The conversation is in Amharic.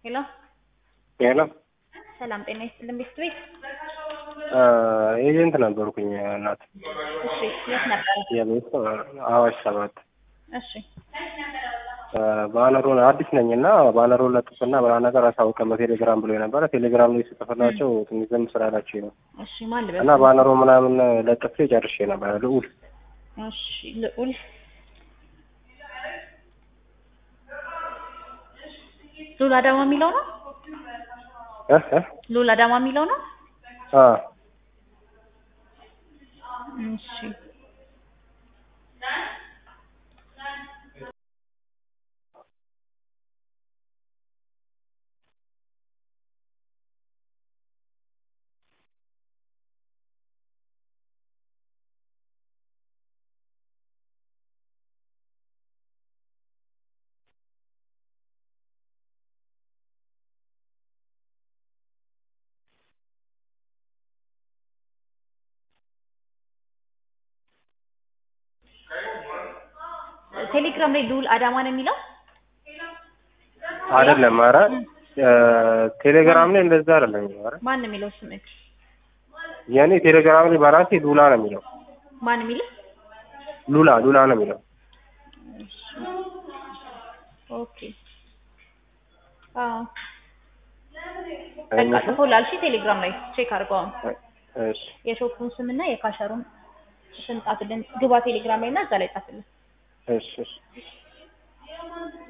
ሄሎ ሄሎ ሰላም ጤና ይስጥልን ቤት ቤት ኤጀንት ነበርኩኝ እናት እሺ የት ነበረ የቤት አዋሽ ሰባት እሺ ባነሩን አዲስ ነኝ እና ባነሩን ለጥፍና በላ ነገር አሳውቀን በቴሌግራም ብሎ የነበረ ቴሌግራም ላይ ስጽፍላቸው ትንሽ ዝም ስላላቸው ነው እሺ ማን ልበል እና ባነሩ ምናምን ለጥፌ ጨርሼ ነበረ ልዑል እሺ ልዑል ሉላ ዳማ የሚለው ነው እ እ ሉላ ዳማ የሚለው ነው አ እሺ ቴሌግራም ላይ ልዑል አዳማ ነው የሚለው አይደለም ኧረ ቴሌግራም ላይ እንደዛ አይደለም ኧረ ማን ነው የሚለው ስምህ የኔ ቴሌግራም ላይ በራሴ ሉላ ነው የሚለው ማን የሚለው ሉላ ሉላ ነው የሚለው ኦኬ አዎ በቃ ጽፎላል እሺ ቴሌግራም ላይ ቼክ አድርገው አሁን እሺ የሾፑን ስምና የካሸሩን ስም ጻፍልን ግባ ቴሌግራም ላይ እና እዛ ላይ ጻፍልን እሺ እሺ